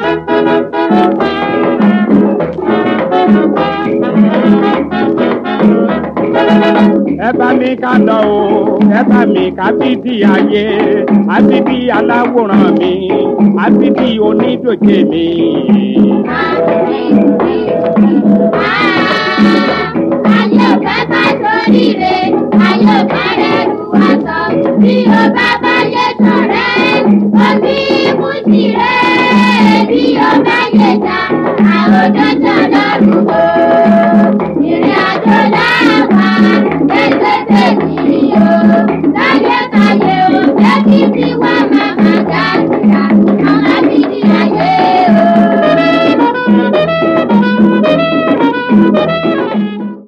ẹ bá mi ká lọ o ẹ bá mi ká bíbí ayé àbíbí aláwòrán mi àbíbí onídòjé mi. Ayé ò fẹ́ ká sóríire, ayé ò fẹ́ rẹ̀ lu aṣọ. Bí o bá báyé sọ̀rẹ́, omi mú tirẹ̀. Bí o bá yé ta, àròjọjọ lọ́rùn o. Ìrìn àjò láwà, tẹ́tẹ́tẹ́